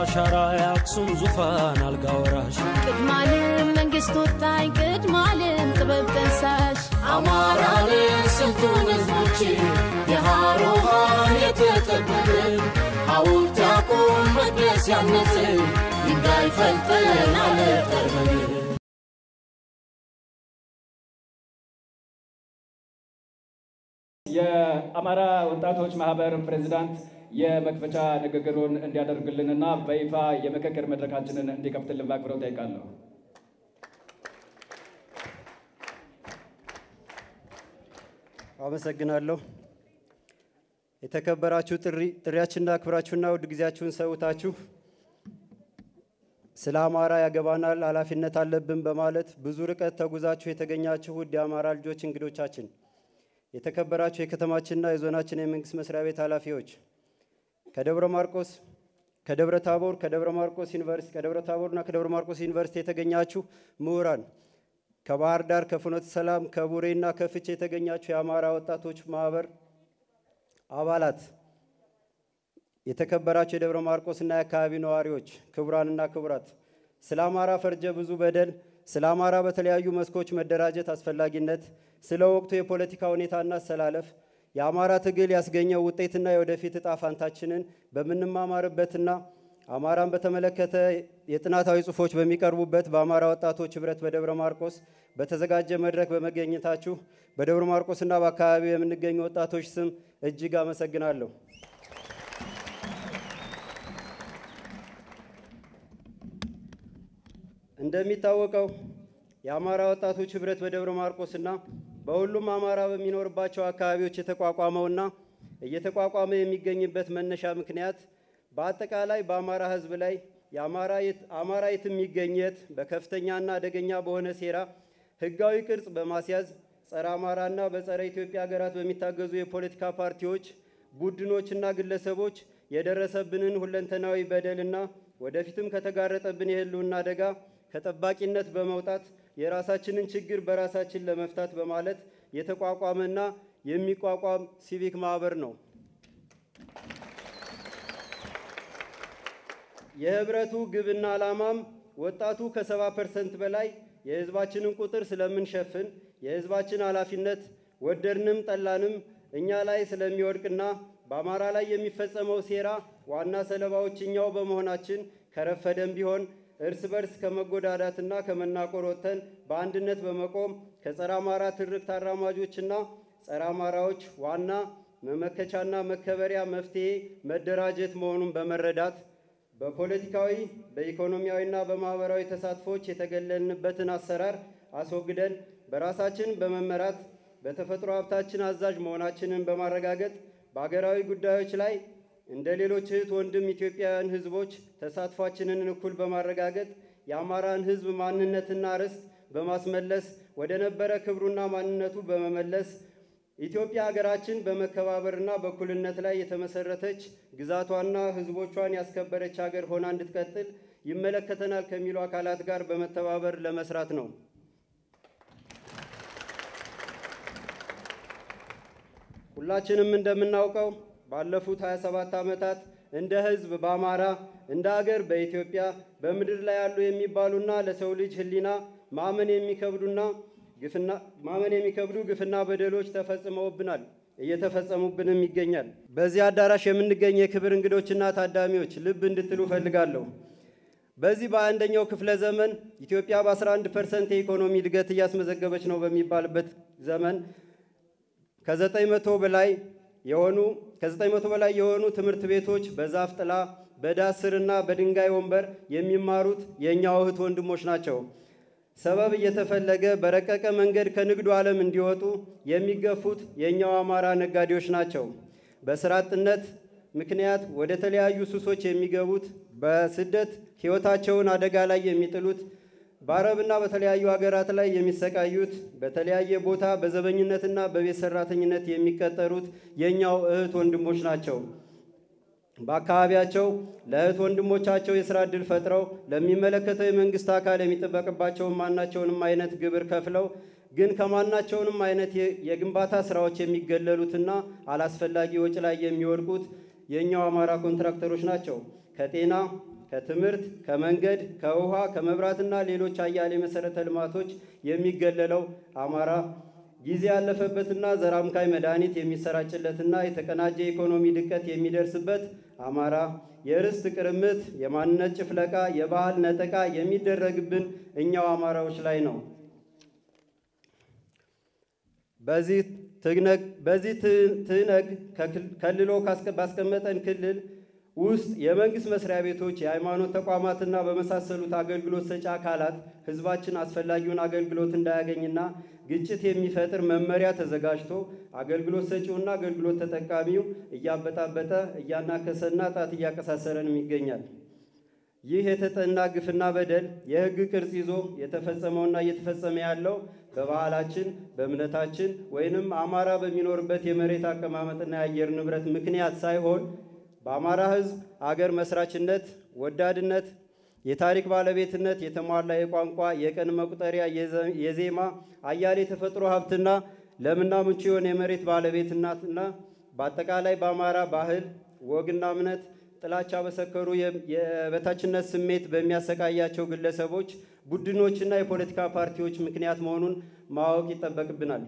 አሻራ የአክሱም ዙፋን አልጋ ወራሽ ቅድማልም መንግስት ወጣኝ ቅድማልም ጥበብ ጠንሳሽ አማራንን ስልጡን ህዝቦች የሃሮሃን የተጠበብን ሐውልት ያቁም መቅደስ ያነጽን ድንጋይ ፈልጠን አለጠርበን የአማራ ወጣቶች ማህበር ፕሬዚዳንት የመክፈቻ ንግግሩን እንዲያደርግልንና በይፋ የምክክር መድረካችንን እንዲከፍትልን በአክብሮት ጠይቃለሁ። አመሰግናለሁ። የተከበራችሁ ጥሪ ጥሪያችንን አክብራችሁና ውድ ጊዜያችሁን ሰውታችሁ ስለ አማራ ያገባናል ኃላፊነት አለብን በማለት ብዙ ርቀት ተጉዛችሁ የተገኛችሁ ውድ የአማራ ልጆች እንግዶቻችን፣ የተከበራችሁ የከተማችንና የዞናችን የመንግስት መስሪያ ቤት ኃላፊዎች፣ ከደብረ ማርቆስ፣ ከደብረ ታቦር፣ ከደብረ ማርቆስ ዩኒቨርሲቲ፣ ከደብረ ታቦርና ከደብረ ማርቆስ ዩኒቨርሲቲ የተገኛችሁ ምሁራን ከባህር ዳር ከፍኖተ ሰላም ከቡሬና ከፍቼ የተገኛችሁ የአማራ ወጣቶች ማህበር አባላት፣ የተከበራችሁ የደብረ ማርቆስና የአካባቢ ነዋሪዎች፣ ክቡራንና ክቡራት፣ ስለ አማራ ፈርጀ ብዙ በደል፣ ስለ አማራ በተለያዩ መስኮች መደራጀት አስፈላጊነት፣ ስለ ወቅቱ የፖለቲካ ሁኔታና አሰላለፍ፣ የአማራ ትግል ያስገኘው ውጤትና የወደፊት እጣ ፋንታችንን በምንማማርበትና አማራን በተመለከተ የጥናታዊ ጽሑፎች በሚቀርቡበት በአማራ ወጣቶች ህብረት በደብረ ማርቆስ በተዘጋጀ መድረክ በመገኘታችሁ በደብረ ማርቆስና በአካባቢው የምንገኙ ወጣቶች ስም እጅግ አመሰግናለሁ። እንደሚታወቀው የአማራ ወጣቶች ህብረት በደብረ ማርቆስና በሁሉም አማራ በሚኖርባቸው አካባቢዎች የተቋቋመውና እየተቋቋመ የሚገኝበት መነሻ ምክንያት በአጠቃላይ በአማራ ህዝብ ላይ አማራ የት የሚገኘት በከፍተኛና አደገኛ በሆነ ሴራ ህጋዊ ቅርጽ በማስያዝ ጸረ አማራና በጸረ ኢትዮጵያ ሀገራት በሚታገዙ የፖለቲካ ፓርቲዎች፣ ቡድኖችና ግለሰቦች የደረሰብንን ሁለንተናዊ በደልና ወደፊትም ከተጋረጠብን የህልውና አደጋ ከጠባቂነት በመውጣት የራሳችንን ችግር በራሳችን ለመፍታት በማለት የተቋቋመና የሚቋቋም ሲቪክ ማህበር ነው። የህብረቱ ግብና ዓላማም ወጣቱ ከሰባ ፐርሰንት በላይ የህዝባችንን ቁጥር ስለምንሸፍን የህዝባችን ኃላፊነት ወደድንም ጠላንም እኛ ላይ ስለሚወድቅና በአማራ ላይ የሚፈጸመው ሴራ ዋና ሰለባዎች እኛው በመሆናችን ከረፈደም ቢሆን እርስ በርስ ከመጎዳዳትና ከመናቆር ወጥተን በአንድነት በመቆም ከጸረ አማራ ትርክት አራማጆችና ጸረ አማራዎች ዋና መመከቻና መከበሪያ መፍትሄ መደራጀት መሆኑን በመረዳት በፖለቲካዊ በኢኮኖሚያዊና በማህበራዊ ተሳትፎች የተገለልንበትን አሰራር አስወግደን በራሳችን በመመራት በተፈጥሮ ሀብታችን አዛዥ መሆናችንን በማረጋገጥ በአገራዊ ጉዳዮች ላይ እንደ ሌሎች እህት ወንድም ኢትዮጵያውያን ህዝቦች ተሳትፏችንን እኩል በማረጋገጥ የአማራን ህዝብ ማንነትና ርስት በማስመለስ ወደ ነበረ ክብሩና ማንነቱ በመመለስ ኢትዮጵያ ሀገራችን በመከባበርና በእኩልነት ላይ የተመሰረተች ግዛቷና ህዝቦቿን ያስከበረች ሀገር ሆና እንድትቀጥል ይመለከተናል ከሚሉ አካላት ጋር በመተባበር ለመስራት ነው። ሁላችንም እንደምናውቀው ባለፉት 27 ዓመታት እንደ ህዝብ በአማራ እንደ ሀገር በኢትዮጵያ በምድር ላይ ያሉ የሚባሉና ለሰው ልጅ ህሊና ማመን የሚከብዱና ግፍና ማመን የሚከብዱ ግፍና በደሎች ተፈጽመውብናል፣ እየተፈጸሙብንም ይገኛል። በዚህ አዳራሽ የምንገኝ የክብር እንግዶችና ታዳሚዎች ልብ እንድትሉ እፈልጋለሁ። በዚህ በአንደኛው ክፍለ ዘመን ኢትዮጵያ በ11 ፐርሰንት የኢኮኖሚ እድገት እያስመዘገበች ነው በሚባልበት ዘመን ከዘጠኝ መቶ በላይ የሆኑ ከዘጠኝ መቶ በላይ የሆኑ ትምህርት ቤቶች በዛፍ ጥላ በዳስ ስርና በድንጋይ ወንበር የሚማሩት የእኛው እህት ወንድሞች ናቸው። ሰበብ እየተፈለገ በረቀቀ መንገድ ከንግዱ ዓለም እንዲወጡ የሚገፉት የእኛው አማራ ነጋዴዎች ናቸው። በስራ አጥነት ምክንያት ወደ ተለያዩ ሱሶች የሚገቡት፣ በስደት ሕይወታቸውን አደጋ ላይ የሚጥሉት፣ በአረብና በተለያዩ ሀገራት ላይ የሚሰቃዩት፣ በተለያየ ቦታ በዘበኝነትና በቤት ሰራተኝነት የሚቀጠሩት የእኛው እህት ወንድሞች ናቸው። በአካባቢያቸው ለእህት ወንድሞቻቸው የስራ ዕድል ፈጥረው ለሚመለከተው የመንግስት አካል የሚጠበቅባቸውን ማናቸውንም አይነት ግብር ከፍለው ግን ከማናቸውንም አይነት የግንባታ ስራዎች የሚገለሉትና አላስፈላጊ ወጪ ላይ የሚወድቁት የእኛው አማራ ኮንትራክተሮች ናቸው። ከጤና ከትምህርት፣ ከመንገድ፣ ከውሃ፣ ከመብራትና ሌሎች አያሌ መሰረተ ልማቶች የሚገለለው አማራ ጊዜ ያለፈበትና ዘር አምካኝ መድኃኒት የሚሰራጭለትና የተቀናጀ የኢኮኖሚ ድቀት የሚደርስበት አማራ የርስት ቅርምት፣ የማንነት ጭፍለቃ፣ የባህል ነጠቃ የሚደረግብን እኛው አማራዎች ላይ ነው። በዚህ ትግነግ በዚህ ትነግ ከልሎ ባስቀመጠን ክልል ውስጥ የመንግስት መስሪያ ቤቶች፣ የሃይማኖት ተቋማትና በመሳሰሉት አገልግሎት ሰጪ አካላት ህዝባችን አስፈላጊውን አገልግሎት እንዳያገኝና ግጭት የሚፈጥር መመሪያ ተዘጋጅቶ አገልግሎት ሰጪውና አገልግሎት ተጠቃሚው እያበጣበጠ እያናከሰና ጣት እያቀሳሰረንም ይገኛል። ይህ የተጠና ግፍና በደል የህግ ቅርጽ ይዞ የተፈጸመውና እየተፈጸመ ያለው በባህላችን፣ በእምነታችን ወይንም አማራ በሚኖርበት የመሬት አቀማመጥና የአየር ንብረት ምክንያት ሳይሆን በአማራ ህዝብ አገር መስራችነት፣ ወዳድነት፣ የታሪክ ባለቤትነት፣ የተሟላ የቋንቋ የቀን መቁጠሪያ፣ የዜማ አያሌ የተፈጥሮ ሀብትና ለምና ምቹ የሆነ የመሬት ባለቤትነትና በአጠቃላይ በአማራ ባህል ወግና እምነት ጥላቻ በሰከሩ የበታችነት ስሜት በሚያሰቃያቸው ግለሰቦች፣ ቡድኖችና የፖለቲካ ፓርቲዎች ምክንያት መሆኑን ማወቅ ይጠበቅብናል።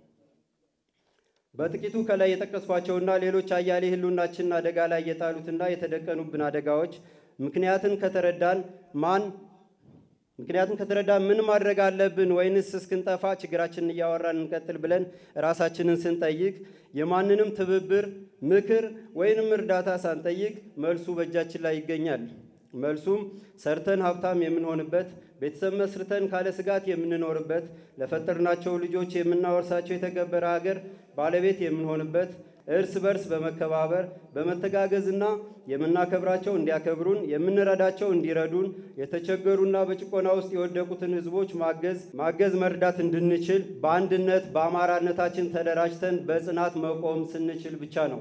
በጥቂቱ ከላይ የጠቀስኳቸውና ሌሎች አያሌ ህልውናችንን አደጋ ላይ የጣሉትና የተደቀኑብን አደጋዎች ምክንያትን ከተረዳን ማን ምክንያቱም ከተረዳን ምን ማድረግ አለብን ወይንስ እስክንጠፋ ችግራችንን እያወራን እንቀጥል ብለን ራሳችንን ስንጠይቅ የማንንም ትብብር፣ ምክር ወይንም እርዳታ ሳንጠይቅ መልሱ በእጃችን ላይ ይገኛል። መልሱም ሰርተን ሀብታም የምንሆንበት፣ ቤተሰብ መስርተን ካለ ስጋት የምንኖርበት፣ ለፈጠርናቸው ልጆች የምናወርሳቸው የተከበረ ሀገር ባለቤት የምንሆንበት እርስ በርስ በመከባበር በመተጋገዝና የምናከብራቸው እንዲያከብሩን የምንረዳቸው እንዲረዱን የተቸገሩና በጭቆና ውስጥ የወደቁትን ህዝቦች ማገዝ ማገዝ መርዳት እንድንችል በአንድነት በአማራነታችን ተደራጅተን በጽናት መቆም ስንችል ብቻ ነው።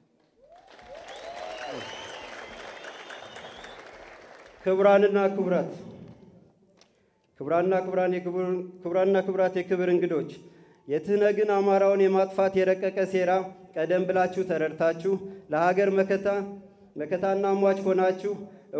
ክቡራንና ክቡራት ክቡራንና ክቡራን ክቡራንና ክቡራት የክብር እንግዶች የትህነግን አማራውን የማጥፋት የረቀቀ ሴራ ቀደም ብላችሁ ተረድታችሁ ለሀገር መከታ መከታና ሟች ሆናችሁ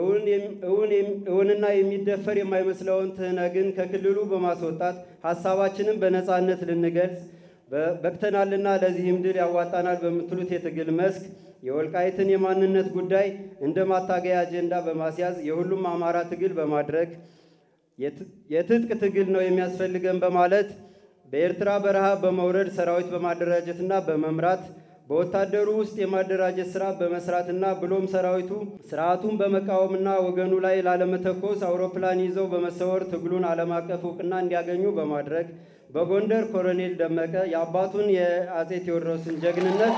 እውንና የሚደፈር የማይመስለውን ትህነግን ከክልሉ በማስወጣት ሀሳባችንን በነፃነት ልንገልጽ በቅተናልና ለዚህም ድል ያዋጣናል በምትሉት የትግል መስክ የወልቃይትን የማንነት ጉዳይ እንደ ማታገያ አጀንዳ በማስያዝ የሁሉም አማራ ትግል በማድረግ የትጥቅ ትግል ነው የሚያስፈልገን በማለት በኤርትራ በረሃ በመውረድ ሰራዊት በማደራጀትና በመምራት በወታደሩ ውስጥ የማደራጀት ስራ በመስራትና ብሎም ሰራዊቱ ስርዓቱን በመቃወምና ወገኑ ላይ ላለመተኮስ አውሮፕላን ይዘው በመሰወር ትግሉን ዓለም አቀፍ እውቅና እንዲያገኙ በማድረግ በጎንደር ኮሎኔል ደመቀ የአባቱን የአጼ ቴዎድሮስን ጀግንነት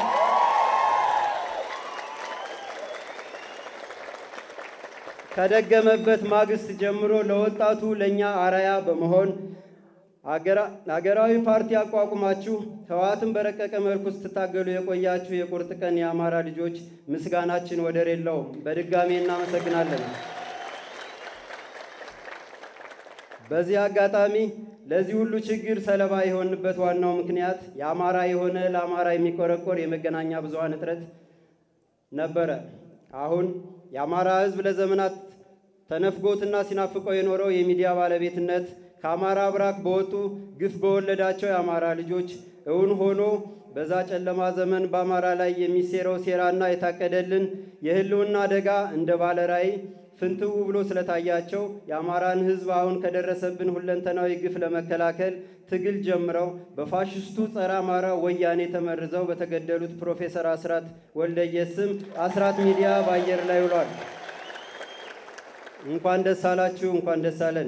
ከደገመበት ማግስት ጀምሮ ለወጣቱ ለእኛ አራያ በመሆን አገራዊ ፓርቲ አቋቁማችሁ ህወሓትን በረቀቀ መልኩ ስትታገሉ የቆያችሁ የቁርጥ ቀን የአማራ ልጆች ምስጋናችን ወደር የለውም። በድጋሜ እናመሰግናለን። በዚህ አጋጣሚ ለዚህ ሁሉ ችግር ሰለባ የሆንበት ዋናው ምክንያት የአማራ የሆነ ለአማራ የሚቆረቆር የመገናኛ ብዙኃን እጥረት ነበረ። አሁን የአማራ ህዝብ ለዘመናት ተነፍጎትና ሲናፍቀው የኖረው የሚዲያ ባለቤትነት ከአማራ ብራክ በወጡ ግፍ በወለዳቸው የአማራ ልጆች እውን ሆኖ በዛ ጨለማ ዘመን በአማራ ላይ የሚሴረው ሴራና የታቀደልን የህልውና አደጋ እንደ ባለ ራዕይ ፍንትው ብሎ ስለታያቸው የአማራን ህዝብ አሁን ከደረሰብን ሁለንተናዊ ግፍ ለመከላከል ትግል ጀምረው በፋሽስቱ ጸረ አማራ ወያኔ ተመርዘው በተገደሉት ፕሮፌሰር አስራት ወልደየስ ስም አስራት ሚዲያ በአየር ላይ ውሏል። እንኳን ደስ አላችሁ፣ እንኳን ደስ አለን።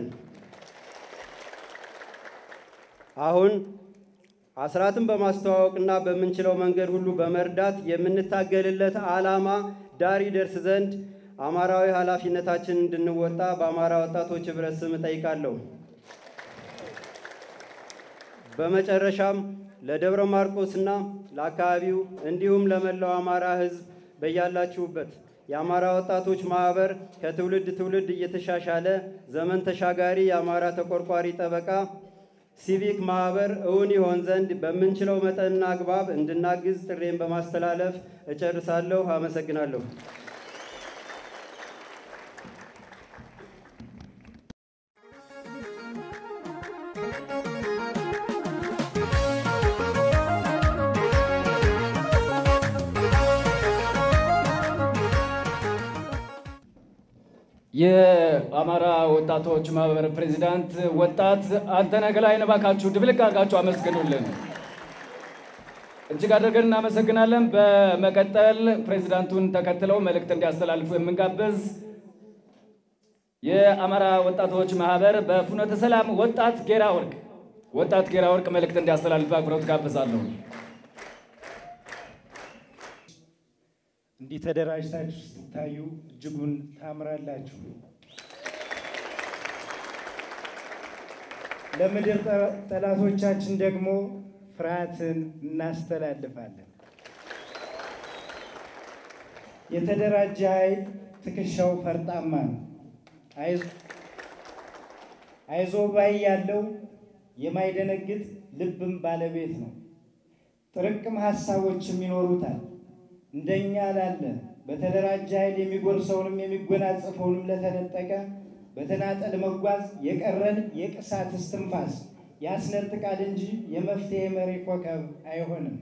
አሁን አስራትን በማስተዋወቅና በምንችለው መንገድ ሁሉ በመርዳት የምንታገልለት ዓላማ ዳር ይደርስ ዘንድ አማራዊ ኃላፊነታችን እንድንወጣ በአማራ ወጣቶች ህብረት ስም እጠይቃለሁ። በመጨረሻም ለደብረ ማርቆስና ለአካባቢው እንዲሁም ለመላው አማራ ህዝብ በያላችሁበት የአማራ ወጣቶች ማህበር ከትውልድ ትውልድ እየተሻሻለ ዘመን ተሻጋሪ የአማራ ተቆርቋሪ ጠበቃ ሲቪክ ማህበር እውን ይሆን ዘንድ በምንችለው መጠንና አግባብ እንድናግዝ ጥሬን በማስተላለፍ እጨርሳለሁ። አመሰግናለሁ። የአማራ ወጣቶች ማህበር ፕሬዚዳንት ወጣት አንተነህ ገላይን እባካችሁ ድብልቅ አድርጋችሁ አመስግኑልን። እጅግ አድርገን እናመሰግናለን። በመቀጠል ፕሬዚዳንቱን ተከትለው መልእክት እንዲያስተላልፉ የምንጋብዝ የአማራ ወጣቶች ማህበር በፍኖተ ሰላም ወጣት ጌራ ወርቅ ወጣት ጌራ ወርቅ መልእክት እንዲያስተላልፍ አክብሮት ጋብዛለሁ። እንዲህ ተደራጅታችሁ ስትታዩ እጅጉን ታምራላችሁ። ለምድር ጠ- ጠላቶቻችን ደግሞ ፍርሃትን እናስተላልፋለን። የተደራጀ ኃይል ትከሻው ፈርጣማ ነው። አይዞ- አይዞ ባይ ያለው የማይደነግጥ ልብም ባለቤት ነው። ጥርቅም ሀሳቦችም ይኖሩታል። እንደኛ ላለ በተደራጀ ኃይል የሚጎርሰውንም የሚጎናጸፈውንም ለተነጠቀ በተናጠል መጓዝ የቀረን የቅሳት እስትንፋስ ያስነጥቃል እንጂ የመፍትሔ መሪ ኮከብ አይሆንም።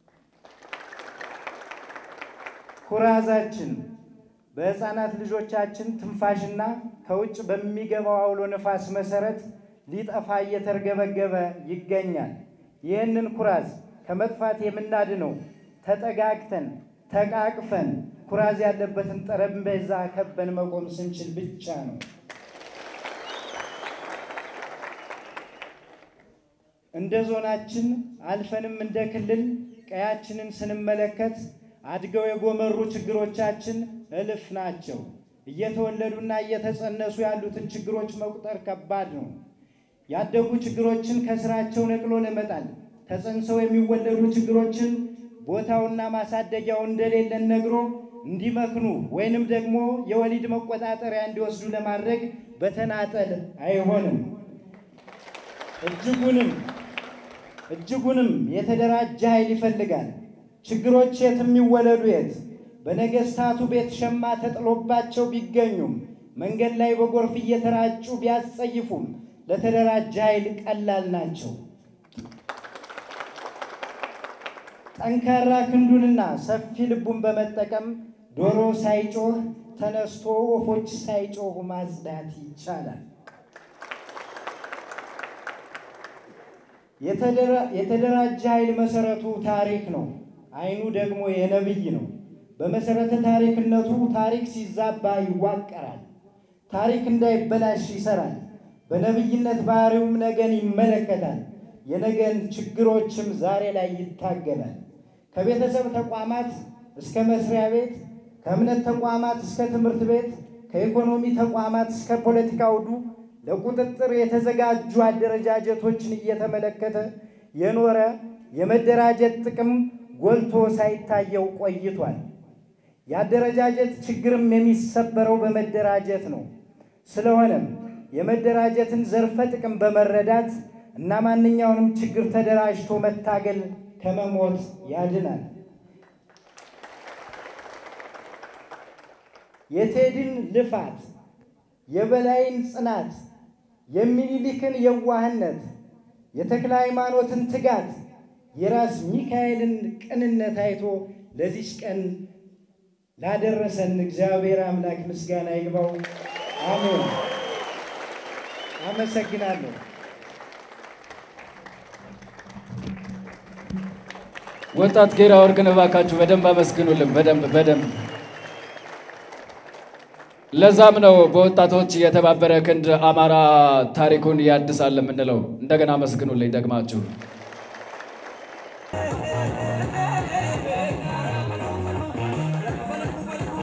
ኩራዛችን በሕፃናት ልጆቻችን ትንፋሽና ከውጭ በሚገባው አውሎ ነፋስ መሰረት ሊጠፋ እየተርገበገበ ይገኛል። ይህንን ኩራዝ ከመጥፋት የምናድነው ተጠጋግተን ተቃቅፈን ኩራዝ ያለበትን ጠረጴዛ ከበን መቆም ስንችል ብቻ ነው። እንደ ዞናችን አልፈንም እንደ ክልል ቀያችንን ስንመለከት አድገው የጎመሩ ችግሮቻችን እልፍ ናቸው። እየተወለዱና እየተጸነሱ ያሉትን ችግሮች መቁጠር ከባድ ነው። ያደጉ ችግሮችን ከስራቸው ነቅሎ ለመጣል ተጸንሰው የሚወለዱ ችግሮችን ቦታውና ማሳደጊያው እንደሌለን ነግሮ እንዲመክኑ ወይንም ደግሞ የወሊድ መቆጣጠሪያ እንዲወስዱ ለማድረግ በተናጠል አይሆንም። እጅጉንም እጅጉንም የተደራጀ ኃይል ይፈልጋል። ችግሮች የት የሚወለዱ የት በነገስታቱ ቤት ሸማ ተጥሎባቸው ቢገኙም መንገድ ላይ በጎርፍ እየተራጩ ቢያስጸይፉም ለተደራጀ ኃይል ቀላል ናቸው። ጠንካራ ክንዱንና ሰፊ ልቡን በመጠቀም ዶሮ ሳይጮህ ተነስቶ ወፎች ሳይጮሁ ማጽዳት ይቻላል። የተደራ- የተደራጀ ኃይል መሰረቱ ታሪክ ነው። አይኑ ደግሞ የነብይ ነው። በመሰረተ ታሪክነቱ ታሪክ ሲዛባ ይዋቀራል። ታሪክ እንዳይበላሽ ይሰራል። በነብይነት ባህሪውም ነገን ይመለከታል። የነገን ችግሮችም ዛሬ ላይ ይታገላል። ከቤተሰብ ተቋማት እስከ መስሪያ ቤት፣ ከእምነት ተቋማት እስከ ትምህርት ቤት፣ ከኢኮኖሚ ተቋማት እስከ ፖለቲካ አውዱ ለቁጥጥር የተዘጋጁ አደረጃጀቶችን እየተመለከተ የኖረ የመደራጀት ጥቅም ጎልቶ ሳይታየው ቆይቷል። የአደረጃጀት ችግርም የሚሰበረው በመደራጀት ነው። ስለሆነም የመደራጀትን ዘርፈ ጥቅም በመረዳት እና ማንኛውንም ችግር ተደራጅቶ መታገል ከመሞት ያድናል። የቴድን ልፋት፣ የበላይን ጽናት፣ የሚኒሊክን የዋህነት፣ የተክለ ሃይማኖትን ትጋት፣ የራስ ሚካኤልን ቅንነት አይቶ ለዚች ቀን ላደረሰን እግዚአብሔር አምላክ ምስጋና ይግባው። አሜን። አመሰግናለሁ። ወጣት ጌራ ወርቅን እባካችሁ በደንብ አመስግኑልን። በደንብ በደንብ ለዛም ነው በወጣቶች የተባበረ ክንድ አማራ ታሪኩን ያድሳል የምንለው። እንደገና አመስግኑልኝ ደግማችሁ።